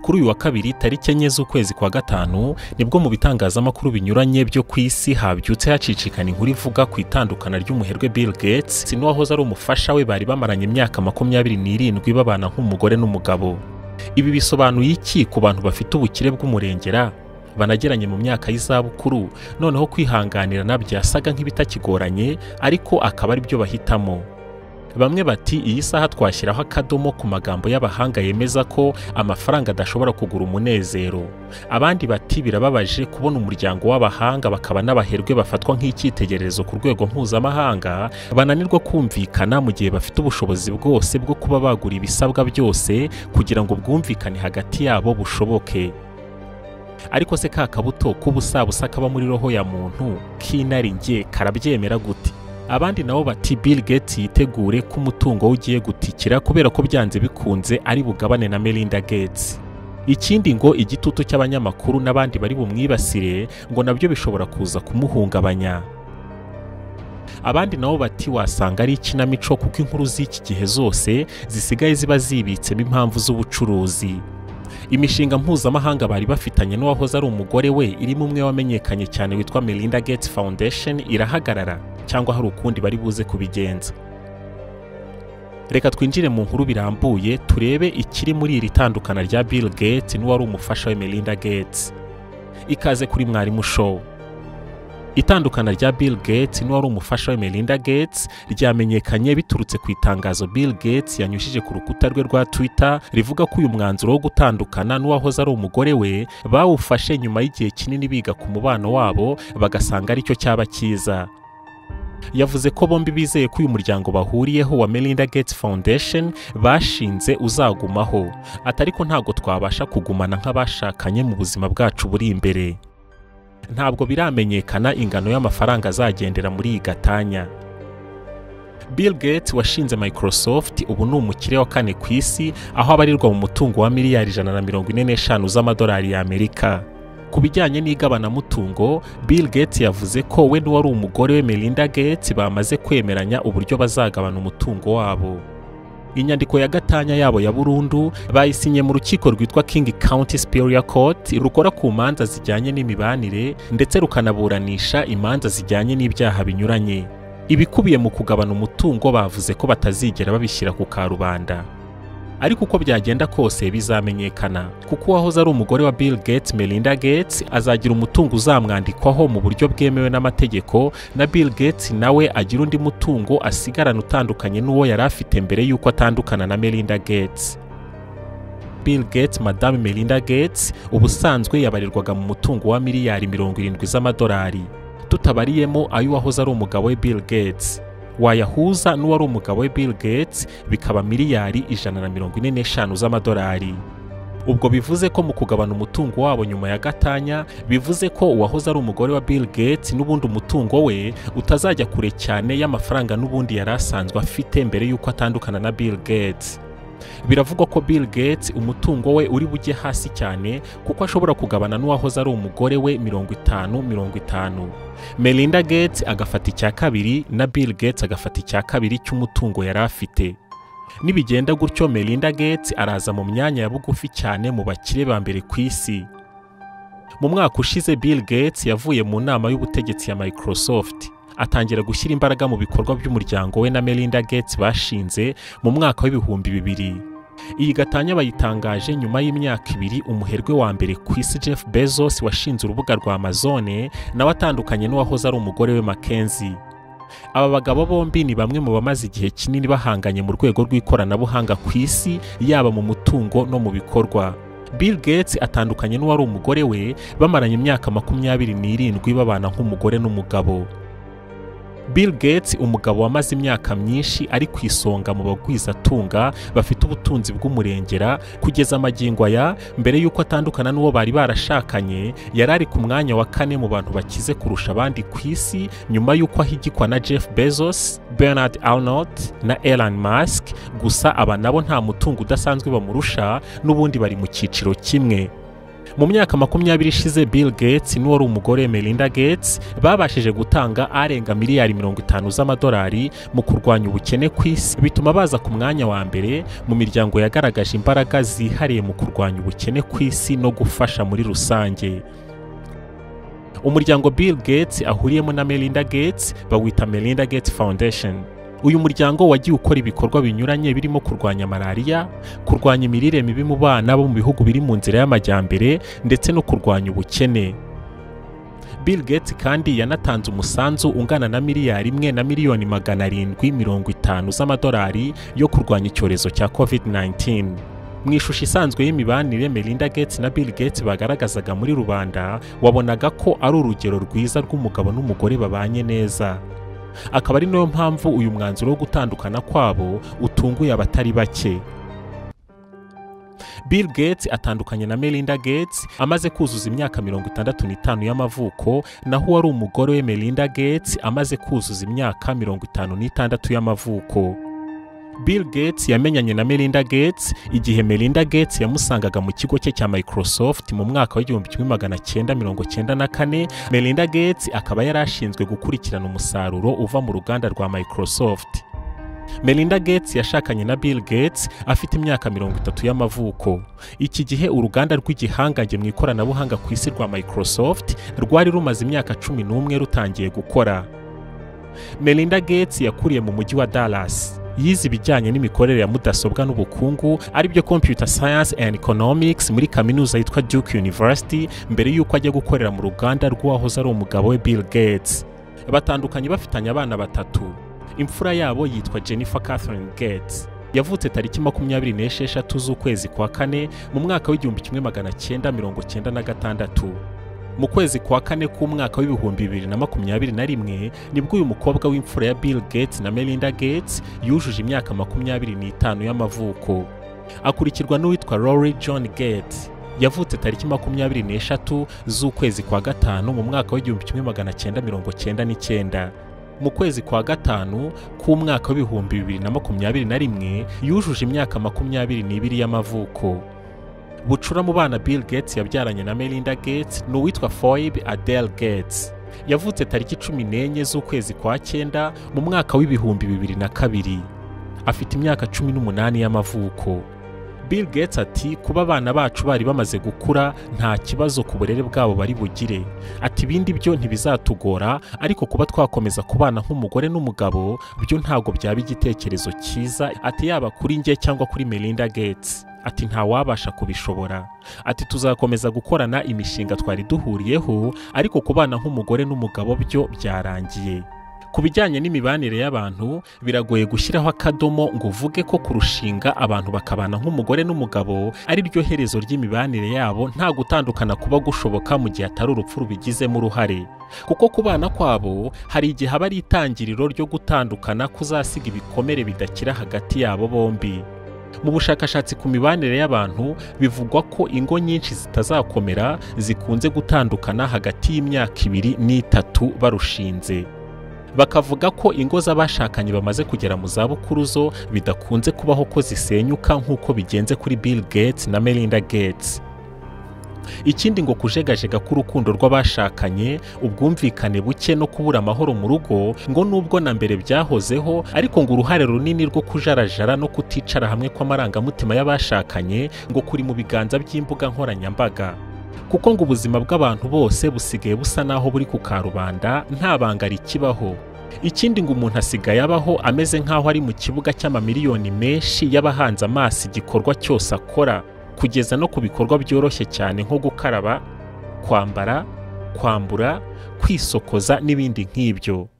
kuri uyu wa kabiri tariki enye z'ukwezi kwa gatanu nibwo mu bitangazamakuru binyuranye byo ku isi habyutse hacicikana inkuru ivuga ku itandukana ry'umuherwe Bill Gates n'uwahoze ari umufasha we bari bamaranye imyaka makumyabiri n'irindwi babana nk'umugore n'umugabo ibi bisobanuye iki ku bantu bafite ubukire bw'umurengera banageranye mu myaka y'izabukuru noneho kwihanganirana byasaga nk'ibitakigoranye ariko akaba ari byo bahitamo bamwe bati iyi saha twashyiraho akadomo ku magambo y'abahanga yemeza ko amafaranga adashobora kugura umunezero abandi bati birababaje kubona umuryango w'abahanga bakaba n'abaherwe bafatwa nk'icyitegererezo ku rwego mpuzamahanga bananirwa kumvikana mu gihe bafite ubushobozi bwose bwo kuba bagura ibisabwa byose kugira ngo ubwumvikane hagati yabo bushoboke ariko se ka kabuto k'ubusabusa kaba muri roho ya muntu k'inarinjye karabyemera gute abandi nabo bati Bill Gates yitegure ko umutungo we ugiye gutikira kubera ko byanze bikunze ari bugabane na Melinda Gates ikindi ngo igitutu cy'abanyamakuru n'abandi bari bumwibasire ngo nabyo bishobora kuza kumuhungabanya abandi nabo bati wasanga ari ikinamico kuko inkuru z'iki gihe zose zisigaye ziba zibitsemo impamvu z'ubucuruzi imishinga mpuzamahanga bari bafitanye n'uwahoze ari umugore we irimo umwe wamenyekanye cyane witwa Melinda Gates Foundation irahagarara cyangwa hari ukundi bari buze kubigenza reka twinjire mu nkuru birambuye turebe ikiri muri iri tandukana rya Bill Gates n'uwari umufasha we Melinda Gates ikaze kuri mwarimu show itandukana rya Bill Gates n'uwari umufasha we Melinda Gates ryamenyekanye biturutse ku itangazo Bill Gates yanyujije ku rukuta rwe rwa Twitter rivuga ko uyu mwanzuro wo gutandukana n'uwahoze ari umugore we bawufashe nyuma y'igihe kinini biga ku mubano wabo bagasanga aricyo cyaba cyiza yavuze ko bombi bizeye ko uyu muryango bahuriyeho wa Melinda Gates Foundation bashinze uzagumaho atari ko ntabwo twabasha kugumana nk'abashakanye mu buzima bwacu buri imbere ntabwo biramenyekana ingano y'amafaranga azagendera muri iyi gatanya Bill Gates washinze Microsoft ubu ni umukire wa kane ku isi aho abarirwa mu mutungo wa miliyari ijana na mirongo ine n'eshanu z'amadolari y'Amerika ku bijyanye n'igabanamutungo Bill Gates yavuze ko we n'uwari umugore we Melinda Gates bamaze kwemeranya uburyo bazagabana umutungo wabo inyandiko ya gatanya yabo ya burundu bayisinye mu rukiko rwitwa King County Superior Court rukora ku manza zijyanye n'imibanire ndetse rukanaburanisha imanza zijyanye n'ibyaha binyuranye ibikubiye mu kugabana umutungo bavuze ko batazigera babishyira ku karubanda ariko uko byagenda kose bizamenyekana kuko uwahoze ari umugore wa Bill Gates Melinda Gates azagira umutungo uzamwandikwaho mu buryo bwemewe n'amategeko na Bill Gates nawe agira undi mutungo asigarana utandukanye n'uwo yari afite mbere y'uko atandukana na Melinda Gates Bill Gates Madame Melinda Gates ubusanzwe yabarirwaga mu mutungo wa miliyari mirongo irindwi z'amadolari tutabariyemo ay'uwahoze ari umugabo we Bill Gates wayahuza n'uwari umugabo we Bill Gates bikaba miliyari ijana na mirongo ine n'eshanu z'amadolari ubwo bivuze ko mu kugabana umutungo wabo nyuma ya gatanya bivuze ko uwahoze ari umugore wa Bill Gates n'ubundi umutungo we utazajya kure cyane y'amafaranga n'ubundi yari asanzwe afite mbere y'uko atandukana na Bill Gates biravugwa ko Bill Gates umutungo we uri bujye hasi cyane kuko ashobora kugabana n'uwahoze ari umugore we mirongo itanu mirongo itanu Melinda Gates agafata icya kabiri na Bill Gates agafata icya kabiri cy'umutungo yari afite nibigenda gutyo Melinda Gates araza mu myanya ya bugufi cyane mu bakire ba mbere ku isi mu mwaka ushize Bill Gates yavuye mu nama y'ubutegetsi ya Microsoft atangira gushyira imbaraga mu bikorwa by'umuryango we na Melinda Gates bashinze mu mwaka w'ibihumbi bibiri iyi gatanya bayitangaje nyuma y'imyaka ibiri umuherwe wa mbere ku isi Jeff Bezos washinze urubuga rwa Amazone nawe atandukanye n'uwahoze ari umugore we Mackenzie aba bagabo bombi ni bamwe mu bamaze igihe kinini bahanganye mu rwego rw'ikoranabuhanga ku isi yaba mu mutungo no mu bikorwa Bill Gates atandukanye n'uwari umugore we bamaranye imyaka makumyabiri n'irindwi babana nk'umugore n'umugabo Bill Gates umugabo wamaze imyaka myinshi ari ku isonga mu bagwizatunga bafite ubutunzi bw'umurengera kugeza amagingo aya mbere y'uko atandukana n'uwo bari barashakanye yari ari ku mwanya wa kane mu bantu bakize kurusha abandi ku isi nyuma y'uko ahigikwa na Jeff Bezos, Bernard Arnault na Elon Musk gusa aba nabo nta mutungo udasanzwe bamurusha n'ubundi bari mu cyiciro kimwe mu myaka makumyabiri ishize bill gates n'uwari umugore melinda gates babashije gutanga arenga miliyari mirongo itanu z'amadolari mu kurwanya ubukene ku isi bituma baza ku mwanya wa mbere mu miryango yagaragaje imbaraga zihariye mu kurwanya ubukene ku isi no gufasha muri rusange umuryango bill gates ahuriyemo na melinda gates bawita melinda gates foundation uyu muryango wagiye ukora ibikorwa binyuranye birimo kurwanya malariya kurwanya imirire mibi mu bana bo mu bihugu biri mu nzira y'amajyambere ndetse no kurwanya ubukene bill gates kandi yanatanze umusanzu ungana na miliyari imwe na miliyoni magana arindwi mirongo itanu z'amadolari yo kurwanya icyorezo cya covid-19 mu ishusho isanzwe y'imibanire melinda gates na bill gates bagaragazaga muri rubanda wabonaga ko ari urugero rwiza rw'umugabo n'umugore babanye neza akaba ari nayo mpamvu uyu mwanzuro wo gutandukana kwabo utunguye abatari bake bill gates atandukanye na melinda gates amaze kuzuza imyaka mirongo itandatu n'itanu y'amavuko naho uwari umugore we melinda gates amaze kuzuza imyaka mirongo itanu n'itandatu y'amavuko bill gates yamenyanye na melinda gates igihe melinda gates yamusangaga mu kigo cye cya microsoft mu mwaka w'igihumbi kimwe magana cyenda mirongo cyenda na kane melinda gates akaba yari ashinzwe gukurikirana umusaruro uva mu ruganda rwa microsoft melinda gates yashakanye na bill gates afite imyaka mirongo itatu y'amavuko iki gihe uruganda rw'igihangange mu ikoranabuhanga ku isi rwa microsoft rwari rumaze imyaka cumi n'umwe rutangiye gukora melinda gates yakuriye mu mujyi wa dallas yize ibijyanye n'imikorere ya mudasobwa n'ubukungu aribyo computer science and economics muri kaminuza yitwa duke university mbere y'uko ajya gukorera mu ruganda rw'uwahoze ari umugabo we bill gates batandukanye bafitanye abana batatu imfura yabo yitwa jennifer catherine gates yavutse tariki makumyabiri n'esheshatu z'ukwezi kwa kane mu mwaka w'igihumbi kimwe magana cyenda mirongo cyenda na gatandatu mu kwezi kwa kane k'umwaka w'ibihumbi bibiri na makumyabiri na rimwe nibwo uyu mukobwa w'imfura ya bill gates na melinda gates yujuje imyaka makumyabiri n'itanu y'amavuko akurikirwa n'uwitwa rory john gates yavutse tariki makumyabiri n'eshatu z'ukwezi kwa gatanu mu mwaka w'igihumbi kimwe magana cyenda mirongo cyenda n'icyenda mu kwezi kwa gatanu k'umwaka w'ibihumbi bibiri na makumyabiri na rimwe yujuje imyaka makumyabiri n'ibiri y'amavuko bucura mu bana bill gates yabyaranye na melinda gates ni uwitwa foyib adele gates yavutse tariki cumi n'enye z'ukwezi kwa cyenda mu mwaka w'ibihumbi bibiri na kabiri afite imyaka cumi n'umunani y'amavuko bill gates ati kuba abana bacu bari bamaze gukura nta kibazo ku burere bwabo bari bugire ati ibindi byo ntibizatugora ariko kuba twakomeza kubana nk'umugore n'umugabo byo ntabwo byaba igitekerezo cyiza ati yaba kuri njye cyangwa kuri melinda gates ati ntawabasha kubishobora ati tuzakomeza gukorana imishinga twari duhuriyeho ariko kubana nk'umugore n'umugabo byo byarangiye ku bijyanye n'imibanire y'abantu biragoye gushyiraho akadomo ngo uvuge ko kurushinga abantu bakabana nk'umugore n'umugabo ari ryo herezo ry'imibanire yabo nta gutandukana kuba gushoboka mu gihe atari urupfu rubigizemo uruhare kuko kubana kwabo hari igihe aba ari itangiriro ryo gutandukana kuzasiga ibikomere bidakira hagati yabo bombi mu bushakashatsi ku mibanire y'abantu bivugwa ko ingo nyinshi zitazakomera zikunze gutandukana hagati y'imyaka ibiri n'itatu barushinze bakavuga ko ingo z'abashakanye bamaze kugera mu zabukuru zo bidakunze kubaho ko zisenyuka nk'uko bigenze kuri bill gates na melinda gates ikindi ngo kujegajega k'urukundo rw'abashakanye ubwumvikane buke no kubura amahoro mu rugo ngo nubwo na mbere byahozeho ariko ngo uruhare runini rwo kujarajara no kuticara hamwe kw'amarangamutima y'abashakanye ngo kuri mu biganza by'imbuga nkoranyambaga kuko ngo ubuzima bw'abantu bose busigaye busa n'aho buri ku karubanda nta banga rikibaho ikindi ngo umuntu asigaye abaho ameze nk'aho ari mu kibuga cy'amamiliyoni menshi y'abahanze amaso igikorwa cyose akora kugeza no ku bikorwa byoroshye cyane nko gukaraba kwambara kwambura kwisokoza n'ibindi nk'ibyo